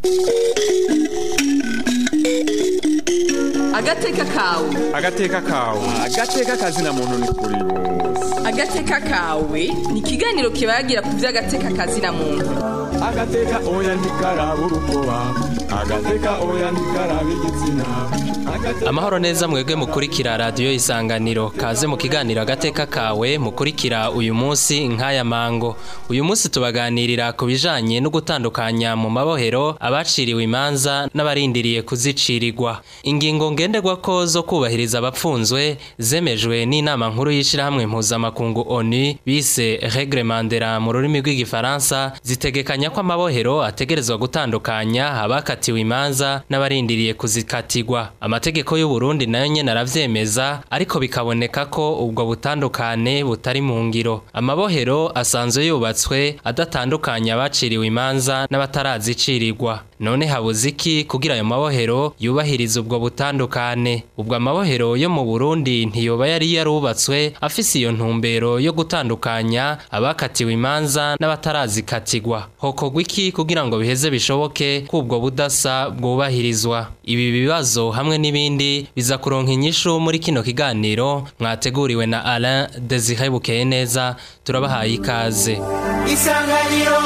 agateka kawe agateka kawe agateka kazina muntu ni kuri bose agateka kawe ni ikiganiro kibagira ku by'agateka kazina muntu agateka oya ntikaraba urukoba agateka oya ntikaraba igitsina Agateka- amahoro neza mwebwe mukurikira radiyo isanganiro kaze mu kiganiro agateka kawe mukurikira uyu munsi nk'aya mango uyu munsi tubaganirira ku bijanye no gutandukanya mu mabohero abaciriwe imanza n'abarindiriye kuzicirirwa ingingo ngenderwako zo kubahiriza abapfunzwe zemejwe n'inama nkuru y'ishirahamwe mpuzamakungu onu bise reglemandera mu rurimi rw'igifaransa zitegekanya ko amabohero ategerezwa gutandukanya abakatiwe imanza n'abarindiriye kuzikatirwa amategeko y'u Burundi nayo nyene aravyemeza ariko bikaboneka ko ubwo butandukane butari mu ngiro amabohero asanzwe yubatswe adatandukanya abaciriwe imanza n'abatarazicirirwa none habuze iki kugira ayo mabohero yubahiriza ubwo butandukane ubwo amabohero yo mu Burundi ntiyoba yari yarubatswe afise iyo ntumbero yo gutandukanya abakatiwe imanza n'abatarazikatirwa hokorwa iki kugira ngo biheze bishoboke ko ubwo budasa bwubahirizwa ibi bibazo hamwe n'ibindi biza kuronka inyishu muri kino kiganiro mwateguriwe na Alain Desire Bukeye neza turabahaye ikaze isanganiro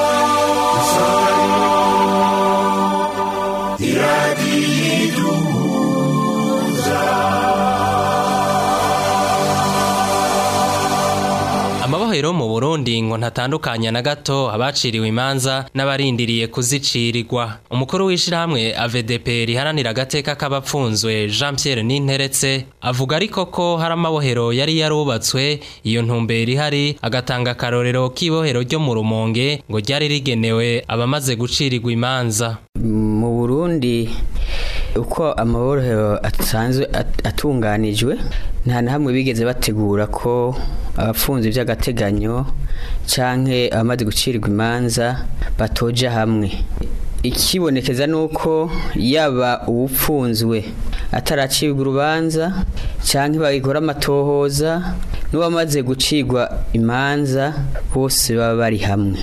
Amabohero mu Burundi ngo ntatandukanya na gato abaciriwe imanza n'abarindiriye kuzicirirwa. Umukuru w'ishirahamwe AVDP riharanira agateka k'abapfunzwe Jean Pierre Ninteretse avuga ariko ko hari amabohero yari yarubatswe iyo ntumbero ihari agatanga akarorero k'ibohero ryo mu Rumonge ngo ryari rigenewe abamaze gucirirwa imanza. mu burundi uko amaborohero asanzwe at- atunganijwe nta na hamwe bigeze bategura ko abafunze by'agateganyo canke abamaze gucirirwa imanza batoja hamwe ikibonekeza nuko yaba uwupfunzwe ataracibwa urubanza canke bagikora amatohoza n'uwamaze gucirwa imanza bose baba bari hamwe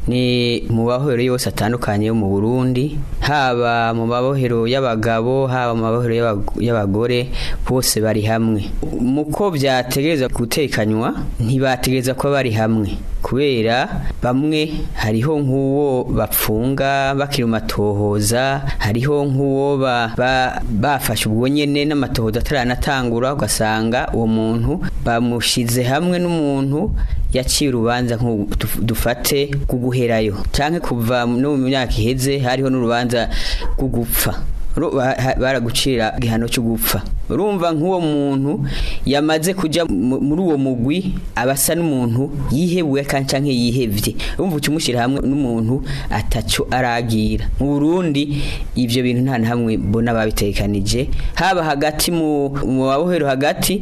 ni mu mabohero yose atandukanye yo mu Burundi haba mu mabohero y'abagabo haba mu mabohero y'abag- y'abagore bose bari hamwe muko byategereza gutekanywa ntibategereza kuba bari hamwe kubera bamwe hariho nk'uwo bapfunga bakiri mu matohoza hariho nk'uwo ba- ba- bafashe ubwo nyene n'amatohoza ataranatangura ugasanga uwo muntu bamushize hamwe n'umuntu yaciye urubanza nk'ubu duf- dufate kuguherayo canke kuva no mu myaka iheze hariho n'urubanza rwo gupfa Ru- ba- ha- baragucira igihano cyo gupfa urumva nk'uwo muntu yamaze kuja mu- muri uwo mugwi abasa n'umuntu yihebuye kandi canke yihevye urumva ukimushyira hamwe n'umuntu ataco aragira mu Burundi ivyo bintu nta na hamwe mbona babitekanije haba hagati mu mu mabohero hagati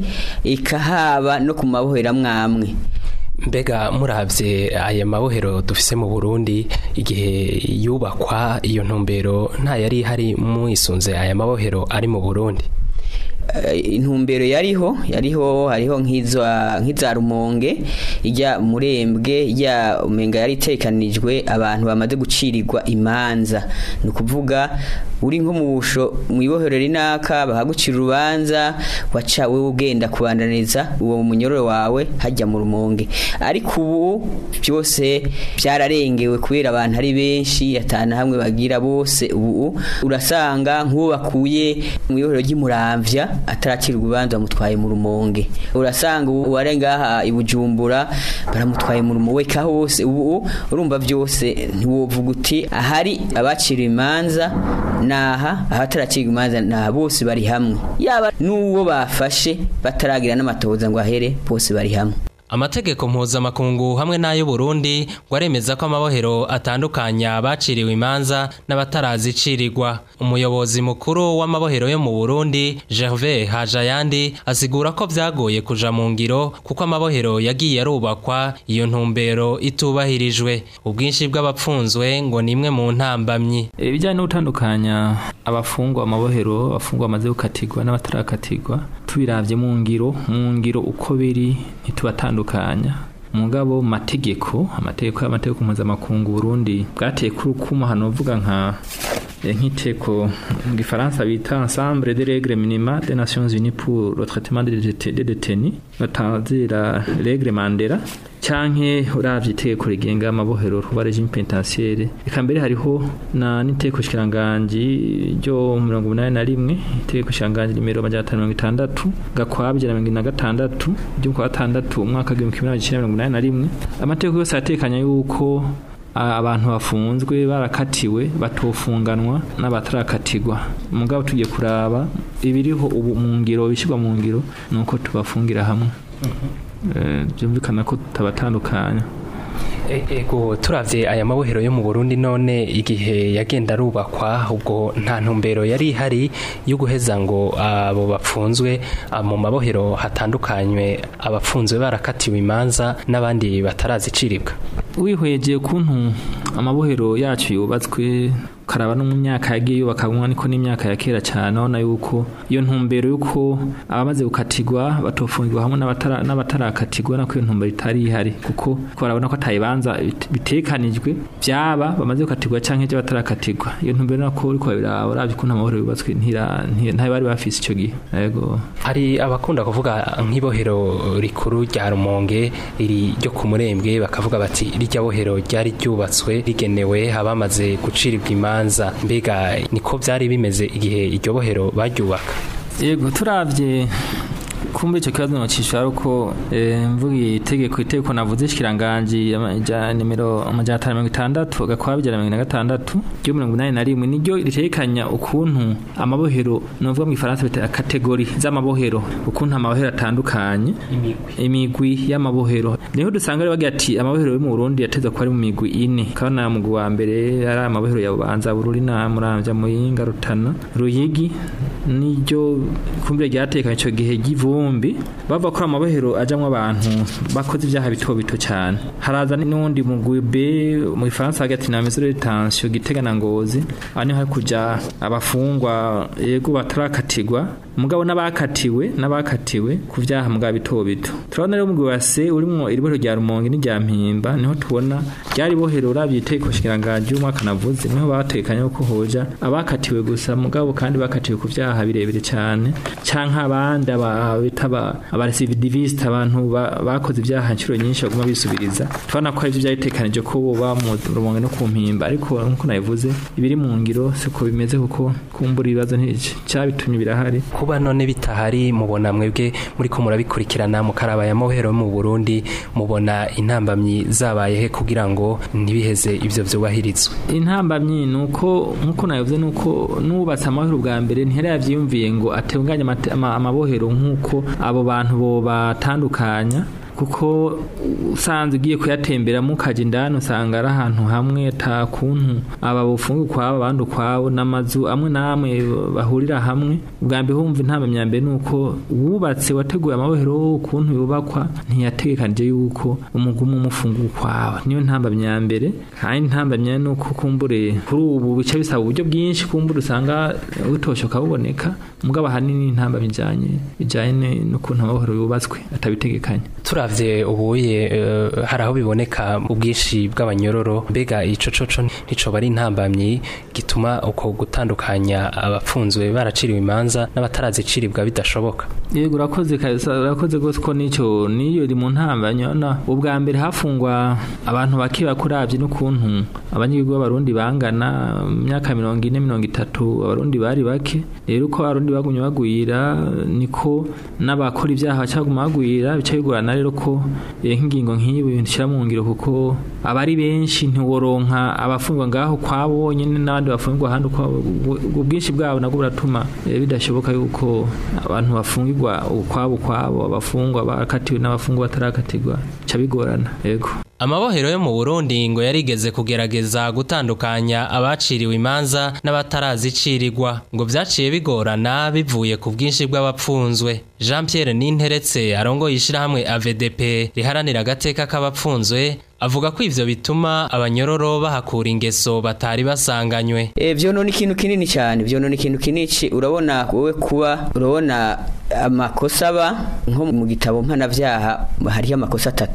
ikahaba no ku mabohero amwamwe Mbega muravye aya mabohero dufise mu Burundi igihe yubakwa iyo ntumbero nta yari hari mwisunze aya mabohero ari mu Burundi. Eh, intumbero yariho yariho hariho nk'iza nk'iza rumonge ijya murembwe ijya umenga yari itekanijwe abantu bamaze gucirirwa imanza ni ukuvuga uri nko mu busho mu ibohero rinaka bahagucira urubanza waca wewe ugenda kubandaniza uwo munyororo wawe hajya mu rumonge ariko ubu byose byararengewe kubera abantu ari benshi atana hamwe bagira bose ubu urasanga nk'uwo bakuye mu ibohero ry'imuramvya ataracira urubanza bamutwaye mu rumonge urasanga uware ngaha i bujumbura baramutwaye mu rumonge weka hose ubu urumva byose ntiwovuga uti ahari abaciriwe imanza naha ahataracirwa imanza naha bose bari hamwe yaba n'uwo bafashe bataragira n'amatohoza ngo ahere bose bari hamwe Amategeko mpuzamakungu hamwe n'ayo Burundi ngo aremeza ko amabohero atandukanya abaciriwe imanza n'abatarazicirirwa. Umuyobozi mukuru w'amabohero yo mu Burundi, Gervais Hajayandi, asigura ko vyagoye kuja mu ngiro kuko amabohero yagiye arubakwa iyo ntumbero itubahirijwe. Ubwinshi bw'abapfunzwe ngo ni imwe mu ntambamyi. ibijyanye no gutandukanya abafungwa amabohero abafungwa bamaze gukatirwa n'abatarakatirwa tubiravye mu ngiro mu ngiro uko biri ntitubatandukanya mugabo mu mategeko amategeko y'amategeko mpuzamakungu Burundi bwateye kuri ukuma hano uvuga nka eh, nk'iteko mu gifaransa bita ensemble des règles minima des nations unies pour le traitement des déte- des détenus batazira règle mandela canke uravye itegeko rigenga amabohero ruba regime penitentiaire eka mbere hariho na n'iteko shikiranganji ryo mirongo umunani na rimwe itegeko shikiranganji nimero amajana atanu mirongo itandatu gakwabye na mirongo ine na gatandatu ryo ku wa gatandatu umwaka w'igihumbi kimwe n'amajana icenda mirongo umunani na rimwe amategeko yose aratekanya yuko a- abantu bafunzwe barakatiwe batofunganwa n'abatarakatirwa mugabo tugiye kuraba ibiriho ubu mu ngiro bishyirwa mu ngiro ni uko tubafungira hamwe Eh, byumvikana ko tutabatandukanya E- ego turavye aya mabohero yo mu Burundi none igihe yagenda arubakwa ubwo nta ntumbero yari ihari yo guheza ngo abo bapfunzwe ah, mu mabohero hatandukanywe abapfunzwe barakatiwe imanza n'abandi bataraziciribwa wihweje ukuntu amabohero yacu yubatswe karaba no mu myaka yagiye yubakamwa niko n'imyaka ya kera cyane urabona yuko iyo ntumbero yuko abamaze gukatirwa batofungirwa hamwe n'abatara- n'abatarakatirwa nako iyo ntumbero itari ihari kuko barabona ko atayibanza bit- bitekanijwe byaba bamaze gukatirwa cyangwa ibyo batarakatirwa iyo ntumbero nako uriko babiraba uravye ukuntu amabohero yubatswe ntira- nti- ntayo bari bafise ico gihe yego hari abakunda kuvuga nk'ibohero rikuru rya Rumonge iri ryo ku murembwe bakavuga bati rirya bohero ryari ryubatswe rigenewe abamaze guciribwa imanza mbega niko byari bimeze igihe iryo bohero baryubaka yego turavye kumbe icyo kibazo nocishura ari uko eh, mvuga itegeko itegeko navuze shikiranganji ama- ja nimero amajana atanu mirongo itandatu gakwaba ijana na mirongo ine na gatandatu ryo mirongo inani na rimwe niryo ritekanya ukuntu amabohero novuga mu gifaransa bita kategori z'amabohero ukuntu amabohero atandukanye imigwi y'amabohero niho dusanga rero bagira ati amabohero yo mu Burundi yateza kuba ari mu migwi ine kabona mugwi wa mbere ari amabohero ya Bubanza Bururi na Muramvya Muyinga Rutana Ruyigi niryo kumbire ryatekanye ico gihe ry'ivumbi bava kuri amabohero ajamwo abantu bakoze ibyaha bito bito cyane haraza n'undi mugwi B mu Faransa hagati na mesure de tension Gitega na Ngozi aho niho hari kuja abafungwa yego batarakatirwa mugabo n'abakatiwe n'abakatiwe ku byaha mugabo bito bito turabona rero umugwi wa C urimwo iri bohero rya Rumonge n'irya Mpimba niho tubona ryari bohero uravye itegeko shikiranganji y'umwaka navuze niho batekanye ko hoja abakatiwe gusa mugabo kandi bakatiwe ku byaha birebire cyane canke abandi aba- bita aba- abarecidivistes abantu ba- bakoze ibyaha inshuro nyinshi baguma bisubiriza tubona ko arivyo byaritekanije ko boba mu Rumonge no ku Mpimba ariko nkuko nabivuze ibiri mu ngiro siko bimeze kuko kumbura ibibazo nticabitumye birahari kuba none bitahari mubona mwebwe muri ko murabikurikirana mukaraba ya mohero mu Burundi mubona intambamyi zabaye he kugira ngo ntibiheze ivyo vyubahirizwe intambamyi ni uko nk'uko nabivuze ni uko nubatse amahoro bwa mbere ntihari yavyiyumviye ngo atunganye amate- ama- amabohero nk'uko abo bantu bo batandukanya kuko usanze ugiye kuyatemberamo ukajya indani usanga ari ahantu hamwe ata kuntu aba bufunga ukwabo abandi ukwabo n'amazu amwe n'amwe bahurira hamwe ubwa mbere humva intambamyi ya mbere ni uko wubatse wateguye amabohero ukuntu yubakwa ntiyategekanije yuko umugumu umufunga ukwawe niyo ntambamyi ya mbere kandi intambamyi ni uko kumbure kuri ubu bica bisaba uburyo bwinshi kumbure usanga butoshoka buboneka mugabo ahanini intambamyi ijanye bijanye n'ukuntu amabohero yubatswe atabitegekanye turavye ubuye eh, hari aho biboneka ubwinshi bw'abanyororo mbega ico coco nticoba ari intambamyi gituma uko gutandukanya abapfunzwe baraciriwe imanza n'abataraziciribwa bidashoboka yego urakoze kabisa urakoze rwose ko nicyo niyo iri mu ntambamyi urabona ubwa mbere hafungwa abantu bake bakuravye n'ukuntu abanyagihugu b'abarundi bangana mu myaka mirongo ine mirongo itatu abarundi bari bake rero uko abarundi bagumye bagwira niko n'abakora ibyaha bacaguma bagwira bica bigorana rero ko eh, nk'ingingo nk'iyi nshyira mu ngiro kuko abari benshi ntiworonka abafungwa ngaho kwabo bonyine n'abandi bafungwa ahandi ukwabo ubwo bwinshi bwabo nabwo buratuma eh, bidashoboka yuko abantu bafungirwa ukwabo ukwabo abafungwa bakatiwe n'abafungwa batarakatirwa bica bigorana yego Amabohero yo mu Burundi ngo yarigeze kugerageza gutandukanya abaciriwe imanza n'abatarazicirirwa ngo vyaciye bigorana bivuye ku bwinshi bw'abapfunzwe Jean Pierre Ninteretse arongoye ishirahamwe AVDP riharanira agateka k'abapfunzwe avuga ko ivyo bituma abanyororo bahakura ingeso batari basanganywe E, vyono ni ikintu kinini cyane vyono ni ikintu kinini ci- urabona wowe kuba urabona amakosa aba nko mu gitabo mpanavyaha hariho amakosa atatu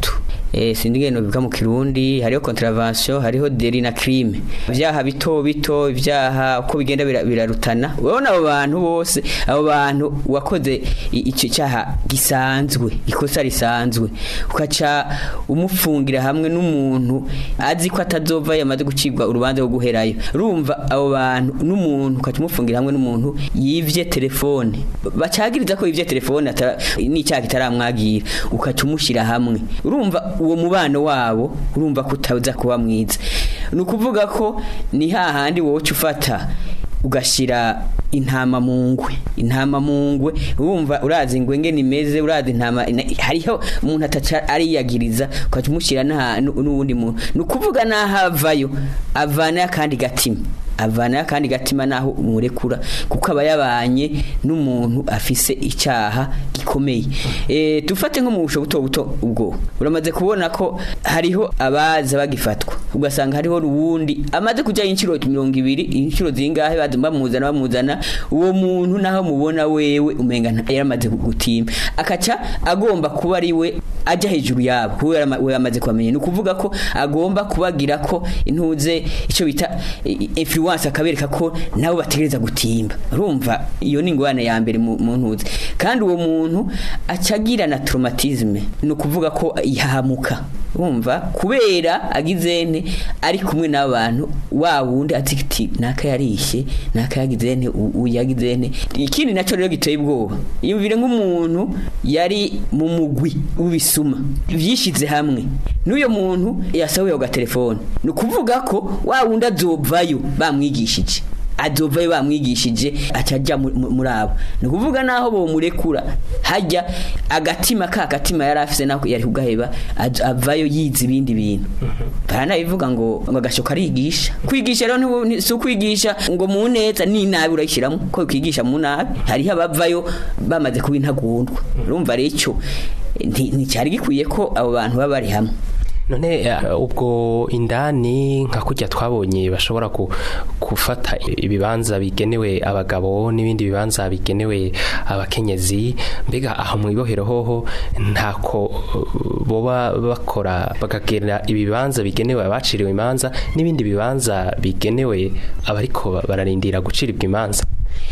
eh sindi ngeno bivuga mu kirundi hariho contravention hariho deli na crime ibyaha bito bito ibyaha uko bigenda bira- birarutana urabona abo bantu bose abo bantu wakoze i- icyo cyaha gisanzwe ikosa risanzwe ukaca umufungira hamwe n'umuntu azi ko atazova yamaze gucibwa urubanza rwo guherayo urumva abo bantu n'umuntu ukaca umufungira hamwe n'umuntu yivye telefone bacagiriza ko yivye telefone atara- n'icyaha kitaramwagira ukaca umushyira hamwe urumva uwo mubano wabo urumva ko utaza kuba mwiza ni ukuvuga ko ni hahandi wowe uca ufata ugashyira intama mu ngwe intama mu ngwe urumva urazi ingwe ngene imeze urazi intama ina- hariho umuntu ataca ariyagiriza ukaca umushyira n'aha- n'u- n'uwundi muntu ni ukuvuga n'aho avayo avanayo akandi gatima avanayo akandi gatima naho umurekura kuko aba yabanye n'umuntu afise icyaha gikomeye eh dufate nko mu busho buto buto ubwo uramaze kubona ko hariho abaza bagifatwa ugasanga hariho ruwundi amaze kujya inshuro 200 inshuro zingahe baza bamuzana bamuzana uwo muntu naho mubona wewe umenga nta- yaramaze gutimba akaca agomba kuba ari we ajya hejuru yabo kuko yarama- we yamaze kubamenya ni ukuvuga ko agomba kubagira ko intuze icyo bita i- influence akabereka ko nabo bategereza gutimba urumva iyo ni ingorane ya mbere mu mu ntuze kandi uwo muntu acagira na traumatisme ni ukuvuga ko yahamuka urumva kubera agizene ari kumwe n'abantu wa wundi azi ati naka yarishe naka yagizene uyu yagizene ikindi nacyo rero giteye ubwoba yumvire nk'umuntu yari mu mugwi w'ibisuma byishyize hamwe n'uyo muntu yasahuye ku gatelefone ni ukuvuga ko wa wundi azovayo bamwigishije azovayo bamwigishije acajya muri abo ni ukuvuga naho bomurekura hajya agatima ka gatima yari afise nako yari kugaheba aj- avayo yize ibindi bintu baranabivuga ngo ngo agasho karigisha kwigisha rero ntibu- ni- si ukwigisha ngo mu neza ni nabi urayishyiramo ko kwigisha mu nabi hariho abavayo bamaze kuba intagundwa urumva rero icyo nti- nticyari gikwiye ko abo bantu baba bari hamwe none eh, ubwo indani nka kujya twabonye bashobora ku- gufata ibibanza bigenewe abagabo n'ibindi bibanza bigenewe abakenyezi mbega aho mu ibohero hoho ntako eh, boba bakora bakagera ibibanza bigenewe abaciriwe imanza n'ibindi bibanza bigenewe abariko bararindira guciribwa imanza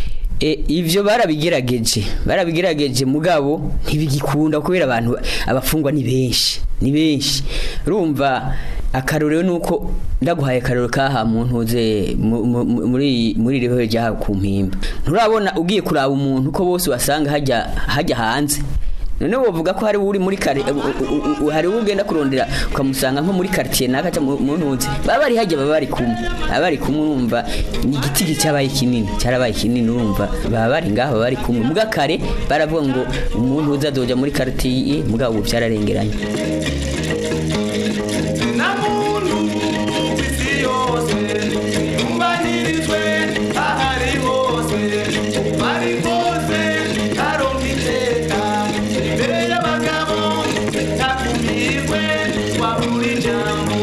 E, ivyo barabigerageje barabigerageje mugabo ntibigikunda kubera abantu abafungwa ni benshi ni benshi urumva akarorero nuko ndaguhaye akarorero kaha mu ntuze mu- mu- mu- muri muri riho rya ku mpimba nturabona ugiye kuraba umuntu ko bose wasanga hajya hajya hanze none wovuga ko hari uri muri kare u- u- u- hari ugenda kurondera ukamusanga nko muri quartier naka cyangwa mu ntuzi baba bari hajya baba bari kumwe baba bari kumwe urumva ni igiti cyabaye kinini cyarabaye kinini urumva baba bari ngaho baba bari kumwe muga kare baravuga ngo umuntu uzadoja muri quartier mugabo ubu byararengeranye namuntu isi yose yumvanirijwe ahari hose bari hose aronka iteka imbere y'abagabo ntakumirwe wabura ijambo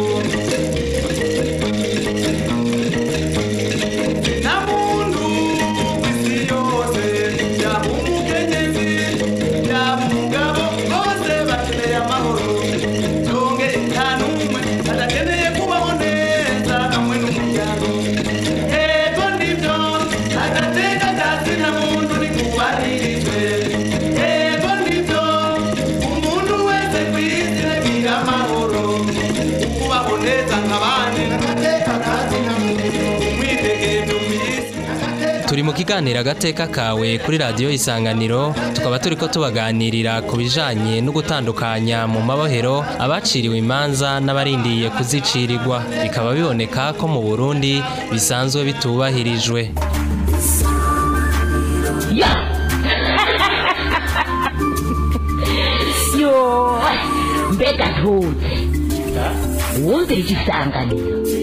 namuntu isi yose yaba umukenyezi yaba umugabo bose bakeneye amahoro nonge nta n'umwe adakeneye kubaho neza hamwe n'umuryango yego nibyo agateka kazina muntu nikubahirijwe yego nibyo umuntu wese ku isi agira amahoro kubaho neza nk'abandi agateka kazina muntu umwidegemvyo ku isi turi mu kiganiro agateka kawe kuri radiyo isanganiro tukaba turi ko tubaganirira ku bijanye no gutandukanya mu mabohero abaciriwe imanza n'abarindiye kuzicirirwa bikaba biboneka ko mu burundi bisanzwe bitubahirijwe yo mbega ntutse wumvira igisanganiro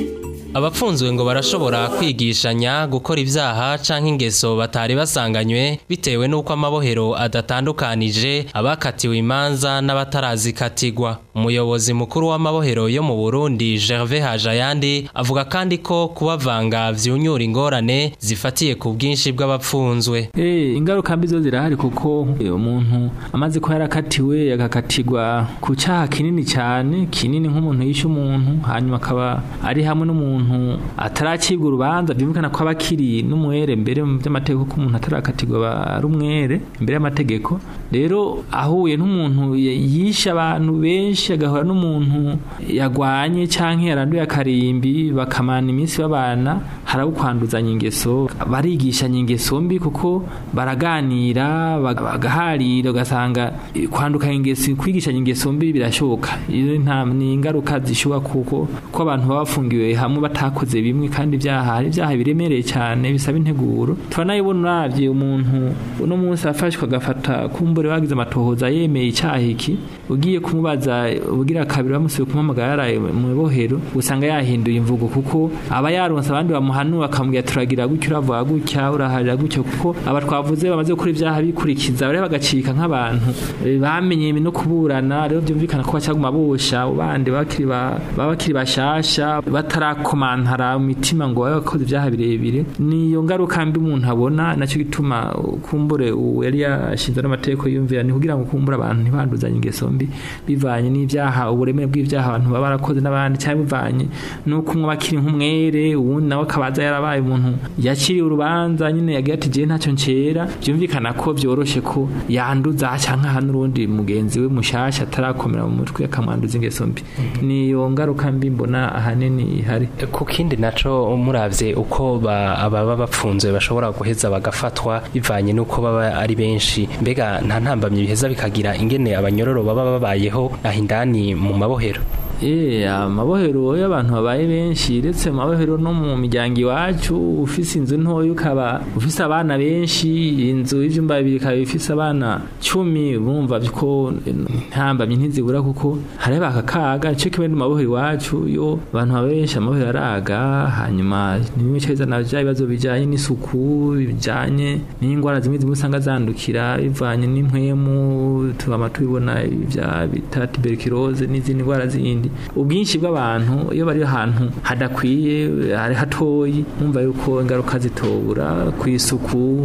abapfunzwe ngo barashobora kwigishanya gukora ibyaha canke ingeso batari basanganywe bitewe n'uko amabohero adatandukanije abakatiwe imanza n'abatarazikatigwa umuyobozi mukuru w'amabohero yo mu Burundi Gervais Hajayandi avuga kandi ko kubavanga vyunyura ingorane zifatiye ku bwinshi bw'abapfunzwe Eh, ingaruka mbi zo zirahari kuko eh, umuntu amaze ko yarakatiwe yagakatirwa ku cyaha kinini cyane kinini nk'umuntu yishe umuntu hanyuma akaba ari hamwe n'umuntu ataracibwa urubanza byumvikana ko aba akiri n'umwere mbere mu by'amategeko ko umuntu atarakatirwa aba ari umwere imbere y'amategeko rero ahuye n'umuntu y- yishe abantu benshi agahura n'umuntu yagwanye cyangwa yaranduye akarimbi bakamana iminsi babana harabo kwanduzanya ingeso barigishanya ingeso mbi kuko baraganira bag- bagaharira ugasanga eh, kwandukanya ingeso kwigishanya ingeso mbi birashoboka iyo nta ni ingaruka zishoboka kuko ko abantu baba bafungiwe hamwe batakoze bimwe kandi ibyaha hari ibyaha biremereye cyane bisaba integuro turanayibona uravye umuntu uno munsi afashwe agafata kumbure bagize amatohoza yemeye icyaha iki ugiye kumubaza ubugira kabiri bamusubiye kumuhamagara yaraye mu bohero usanga yahinduye imvugo kuko aba yaronse abandi bamuhanura akamubwira turagira gutya uravuga gutya uraharira gutya kuko aba twavuze bamaze gukora ibyaha bikurikiza bari bagacika nk'abantu eh, bamenye no kuburana rero byumvikana ko bacyaguma bosha abo bandi bakiri ba- baba bakiri bashasha batarakomantara mu mitima ngo babe bakoze ibyaha birebire niyo ngaruka mbi umuntu abona nacyo gituma uh, kumbure uwo yari yashinze n'amategeko yumvira ni kugira ngo kumbure abantu ntibanduzanye ingeso mbi bivanye n'ibyaha uburemere bw'ibyaha abantu baba barakoze n'abandi cyangwa bivanye n'uko umwe aba akiri nk'umwere uwundi nawe akabaza yarabaye umuntu yakiriye urubanza nyine yagiye ati jewe ntacyo ncera byumvikana ko byoroshye ko yanduza cyangwa aha n'urundi mugenzi we mushasha atarakomera mu mutwe akamwanduza ingeso mbi niyo ngaruka mbi mbona ahanini ihari ku kindi naco muravye uko ba- ababa bapfunzwe bashobora guheza bagafatwa bivanye n'uko baba ari benshi mbega nta ntambamye biheza bikagira ingene abanyororo baba babayeho aho indani mu mabohero Eh, amabohero y'abantu babaye benshi ndetse mu mabohero no mu miryango iwacu ufise inzu ntoya ukaba ufise abana benshi inzu y'ivyumba bibiri ikaba ifise abana cumi bumva ko ntambamye ntizibura kuko hareba aka kaga nico kimwe no mu mabohero iwacu yo abantu babaye benshi amabohero araga hanyuma nimwe cezana vya bibazo bijanye n'isuku bijanye n'ingwara zimwe zimwe usanga zandukira bivanye n'impwemu tubama tubibona ibya bita tuberculose n'izindi ndwara zindi ubwinshi bw'abantu iyo bari ahantu hadakwiye hari hatoyi numva yuko ingaruka zitobura ku isuku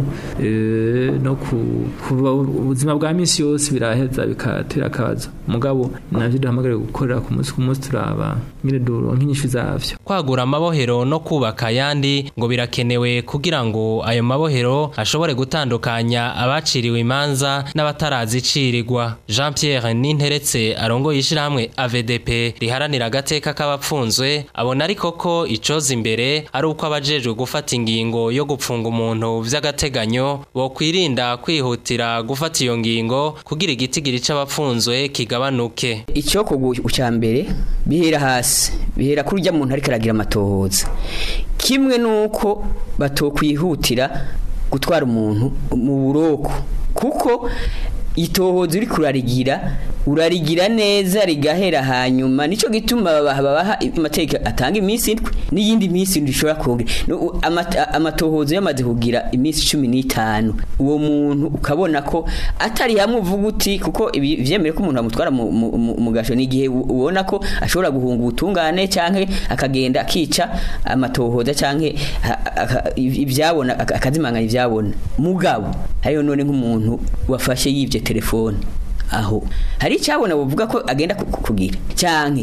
eh, no ku ku ubuzima bwa misi yose biraheza bikatera akabazo mugabo navyo duhamagariwe gukorera ku munsi ku munsi turaba nyine duronka inyishu zavyo kwagura amabohero no kubaka ayandi ngo birakenewe kugira ngo ayo mabohero ashobore gutandukanya abaciriwe imanza n'abatarazicirirwa jean pierre ninteretse arongoye ishyirahamwe avdp riharanira agateka k'abapfunzwe abona ariko ko icoza imbere ari uko abajejwe gufata ingingo yo gupfunga umuntu vy'agateganyo bokwirinda kwihutira gufata iyo ngingo kugira igitigiri c'abapfunzwe kigabanuke icyo cya mbere bihera hasi bihera kuri ujya muntu ariko aragira amatohoza kimwe n'uko batokwihutira gutwara umuntu mu buroko kuko itohoza uri kurarigira urarigira neza rigahera hanyuma nicyo gituma babaha babaha amategeko atanga iminsi indwi n'iyindi minsi indwi ishobora kongera No, amata- amatohoza yamaze kugira iminsi cumi n'itanu uwo muntu ukabona ko atari hamwe uvuga uti kuko ibi vyemere ko umuntu amutwara mu, mu, mu, mu gasho n'igihe u- ubona ko ashobora guhunga ubutungane canke akagenda akica amatohoza canke a- aka- ivyabona aka- akazimanganya ivyabona mugabo hariyo none nk'umuntu wafashe yivye telefone aho hari icyabona bavuga ko agenda ku- ku- kugira cyane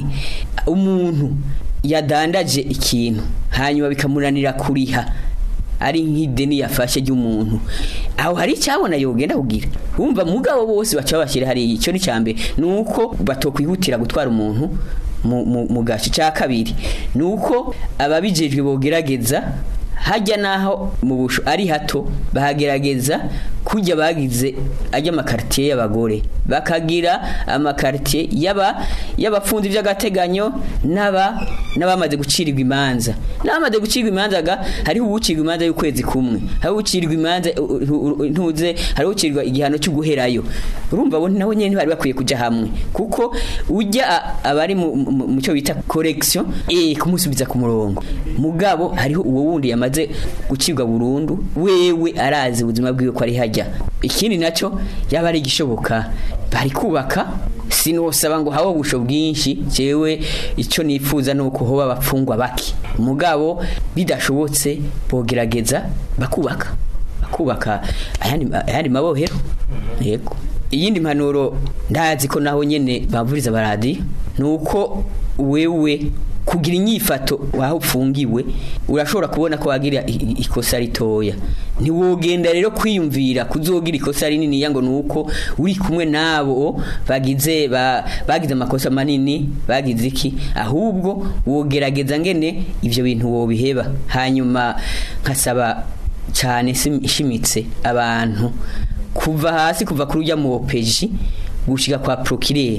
umuntu yadandaje ikintu hanyuma bikamunanira kuriha ari nk'ideni yafashe ry'umuntu aho hari icyabona yogenda kugira wumva mugabo bose baca babashyira hari icyo ni cyambere nuko batokwihutira gutwara umuntu mu, mu, mu gace cya kabiri nuko ababijejwe bogerageza hajya naho mu busho ari hato bahagerageza kujya bagize ajya amakaritiye y'abagore bakagira amakaritiye y'aba y'abapfunzi by'agateganyo n'aba n'abamaze gucirirwa imanza n'abamaze gucirirwa imanza ga hariho uwucirwa imanza y'ukwezi kumwe hariho uwucirwa imanza u- u- u- ntuze hariho ucirwa igihano cyo guherayo urumva bo nabo nyene bari bakwiye kuja hamwe kuko ujya a- abari mu- mu mu cyo bita correction eh kumusubiza ku murongo mugabo hariho uwo wundi yamaze gucirwa burundu wewe arazi ubuzima bwiwe ko ari hajya ikindi nacyo yaba ari igishoboka bari kubaka sinosaba ngo hawe ubusho bwinshi jewe icyo nifuza nuko hoba abapfungwa bake mugabo bidashobotse bogerageza bakubaka bakubaka ayandi ayandi mabohero yego iyindi mpanuro ndazi ko naho nyene bavuriza baradi nuko wewe kugira inyifato waho upfungiwe urashobora kubona ko wagira i- i- ikosa ritoya ntiwogenda rero kwiyumvira kuzogira ikosa rinini yango nuko uri kumwe nabo bagize ba, bagize amakosa manini bagize iki ahubwo wogerageza ngene ivyo bintu wobiheba hanyuma nkasaba cyane sim- ishimitse abantu kuva hasi kuva kuri ujya mu opeji gushika kwa procureur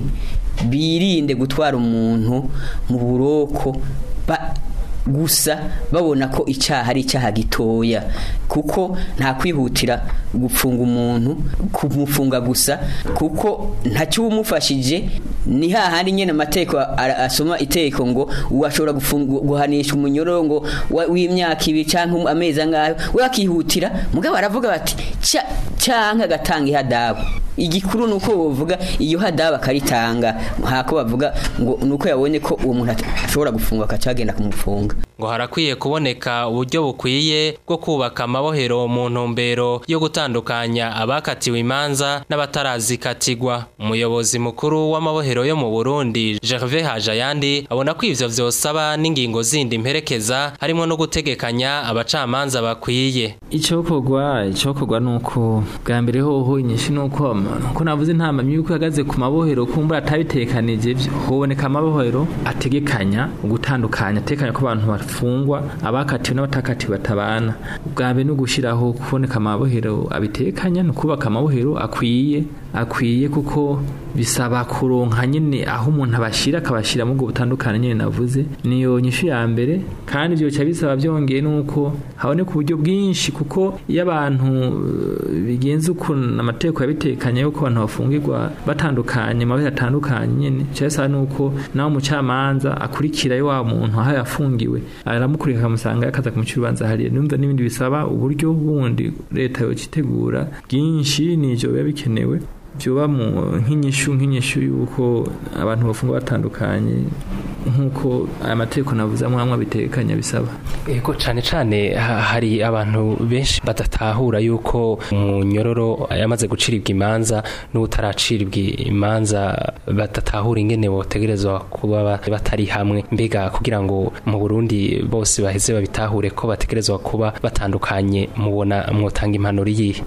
birinde gutwara umuntu mu buroko ba gusa babona ko icyaha ari icyaha gitoya kuko nta kwihutira gupfunga umuntu kumufunga gusa kuko ntacyo umufashije ni hahandi nyine amategeko ara- asoma iteko ngo uwashobora gufunga- guhanisha umunyororo ngo wa- w'imyaka ibiri cyangwa amezi angahe we akihutira mugabo aravuga bati "Cya- cyangwa agatanga ihadabu igikuru nuko bavuga iyo hadabu akaritanga ntako bavuga ngo nuko yabonye ko uwo muntu at- ashobora gufungwa akacagenda kumufunga ngo harakwiye kuboneka uburyo bukwiye bwo kubaka amabohero mu ntumbero yo gutandukanya abakatiwe imanza n'abatarazikatigwa umuyobozi mukuru w'amabohero yo mu Burundi Gervais Hajayandi abona ko ivyo vyosaba n'ingingo zindi mperekeza harimo no gutegekanya abacamanza bakwiye icyokorwa icyokorwa ni uko bwa mbere hoho inyinshi ni uko ko navuze nta mpamyi yuko ihagaze ku mabohero kumbura atabitekanije byo hoboneka amabohero ategekanya gutandukanya atekanya ko abantu bafungwa abakatiwe n'abatakatiwe batabana bwa mbere ni ugushyiraho kuboneka amabohero abitekanya ni ukubaka amabohero akwiye akwiye kuko bisaba kuronka nyine aho umuntu abashyira akabashyira mu bwo butandukanye nyine navuze niyo nyishu ya mbere kandi ibyo bica bisaba byongeye nuko haboneka uburyo bwinshi kuko iyo abantu eh, bigenze ukuntu amategeko yabitekanye yuko abantu bafungirwa batandukanye amabere atandukanye nyine bica bisaba nuko nawe umucamanza akurikirayo wa muntu aho yafungiwe aramukurika akamusanga akaza kumucira urubanza hariya numva n'ibindi bisaba uburyo bundi leta yokitegura bwinshi nivyo biba bikenewe byoba mu nk'inyishu nk'inyishu y'uko abantu bafungwa batandukanye nk'uko aya mategeko navuze amwe amwe abitekanya bisaba Ego cane cane ha- hari abantu benshi badatahura yuko umunyororo yamaze guciribwa imanza n'utaraciribwa imanza badatahura ingene botegerezwa kuba ba- batari hamwe mbega kugira ngo mu Burundi bose baheze babitahure ko bategerezwa kuba batandukanye mubona mwotanga impanuro yihe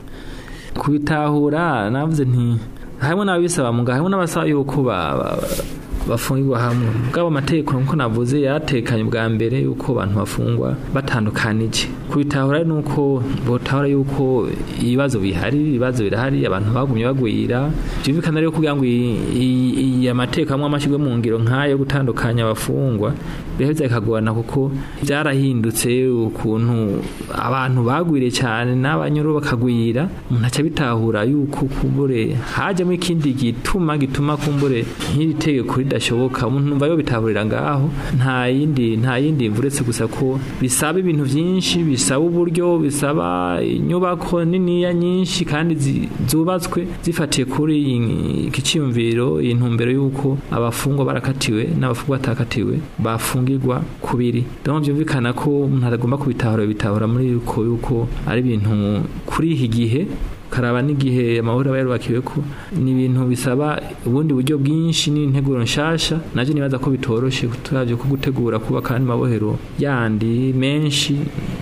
kubitahura navuze nti harimo n'ababisaba muga harimo n'abasaba yuko ba- ba- bafungirwa hamwe bwabo amategeko nkuko navuze yaratekanye bwa mbere yuko abantu bafungwa batandukanije kubitahura ni uko botahura yuko ibibazo bihari ibibazo birahari abantu bagumye bagwira byumvikana rero kugira ngo iyi- iyi iyi amategeko amwe amashyirwe mu ngiro nk'ayo yo gutandukanya abafungwa biraheza bikagorana kuko byarahindutse ukuntu abantu bagwiriye cyane n'abanyuru bakagwira umuntu aca bitahura yuko kumbure hajyamo ikindi gituma gituma kumbure nk'iri tegeko ridashoboka umuntu numva yo bitahurira ngaho nta yindi nta yindi mvu uretse gusa ko bisaba ibintu byinshi bisaba uburyo bisaba inyubako niniya nyinshi kandi zi- zubatswe zifatiye kuri iyi- iki cyiyumviro iyi ntumbero y'uko abafungwa barakatiwe n'abafungwa batakatiwe bafungirwa kubiri donc byumvikana ko umuntu atagomba kubitahura bitahura muri yuko yuko ari ibintu kuri iki gihe karaba n'igihe amahoro aba yarubakiwe ko ni ibintu bisaba ubundi buryo bwinshi n'integuro nshasha navyo nibaza ko bitoroshe turavye ko gutegura kuba kandi mabohero yandi menshi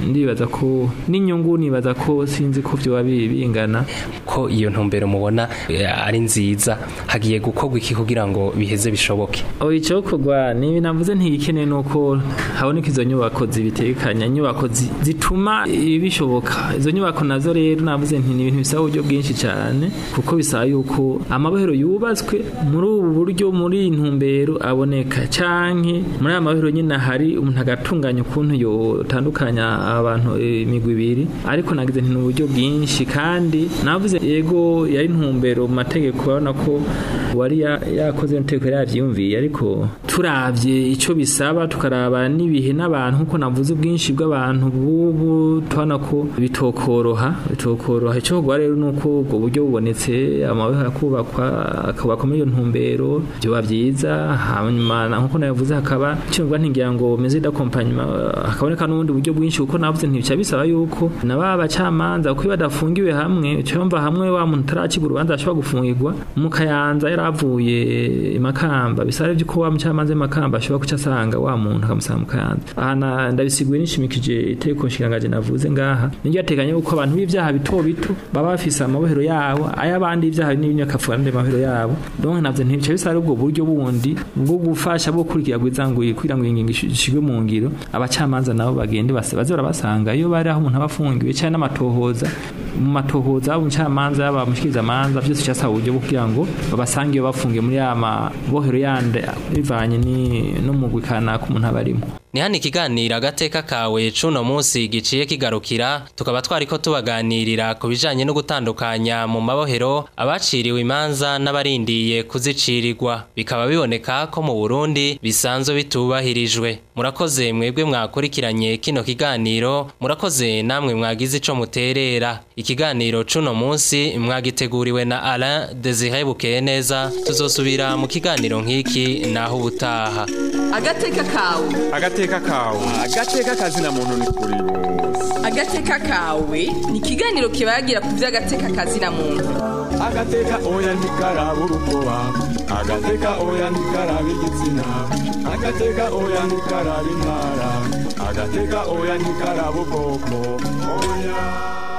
ndibaza ko n'inyungu nibaza ko sinzi ko byoba bi- bingana ko iyo ntumbero mubona eh, ari nziza hagiye gukorwa iki kugira ngo biheze bishoboke aho icyokorwa nibi navuze ntigikeneye nuko haboneka izo nyubako zibitekanya inyubako zi- zituma ibi bishoboka izo nyubako nazo rero navuze nti ni ibintu bisaba uburyo bwinshi cyane kuko bisaba yuko amabohero yubatswe muri ubu buryo muri iyi ntumbero aboneka canke muri aya mabohero nyine hari umuntu agatunganya ukuntu yotandukanya abantu eh, imigwi ibiri ariko nagize nti ni uburyo bwinshi kandi navuze yego yari intumbero mu mategeko urabona ko wari ya- yakoze inteko yari yavyiyumviye ariko turavye ico bisaba tukaraba n'ibihe n'abantu nkuko navuze ubwinshi bw'abantu bubu tubona ko bitokoroha bitokoroha ico kugwa rero nuko ubwo buryo bubonetse amabeho akubakwa akubakwa muri iyo ntumbero byoba vyiza hanyuma na- nkuko nabivuze hakaba cyumva ntigira ngo meze d'accompagnement eh, hakaboneka n'ubundi buryo bwinshi kuko navuze ntibica bisaba yuko na ba bacamanza kuko iyo badafungiwe hamwe cyumva hamwe wa muntu utaracibwa urubanza ashobora gufungirwa mu kayanza yaravuye imakamba bisaba byuko wa mucamanza w'imakamba ashobora kuca asanga wa muntu akamusanga mu kayanza aha na- ndabisiguye nishimikije iteko nshingangaje navuze ngaha niryo yateganya yuko abantu b'ibyaha bito bito baba bafise amabohero yabo ay'abandi ibyaha binini bakavuga n'andi mabohero yabo donc navyo ntibica bisaba ubwo buryo bundi bwo gufasha bwo kurikira gwizanguye kugira ngo ingingo ishigwe mu ngiro abacamanza nabo bagende base baze barabasanga iyo bari aho umuntu aba afungiwe cyane n'amatohoza mu matohoza yaba umucamanza yaba mushikirizamanza byose cyasaba uburyo bwo kugira ngo babasange iyo bafungiye muri ya mabohero yandi bivanye ni- n'umugwi kanaka umuntu aba arimo ni hano ikiganiro agateka kawe cuno munsi giciye kigarukira tukaba twariko tubaganirira ku bijanye no gutandukanya mu mabohero abaciriwe imanza n'abarindiye kuzicirirwa bikaba biboneka ko mu Burundi bisanzwe bitubahirijwe murakoze mwebwe mwakurikiranye kino kiganiro murakoze namwe mwagize ico muterera ikiganiro cuno munsi mwagiteguriwe na Alain Desire Bukeye neza tuzosubira mu kiganiro nk'iki naho ubutaha agateka kawe agateka kawe agateka kazina muntu ni kuri bose agateka kawe ni ikiganiro kibagira ku by'agateka kazina muntu agateka oya ntikaraba urukoba agateka oya ntikaraba igitsina agateka oya ntikaraba intara agateka oya ntikaraba ubwoko oya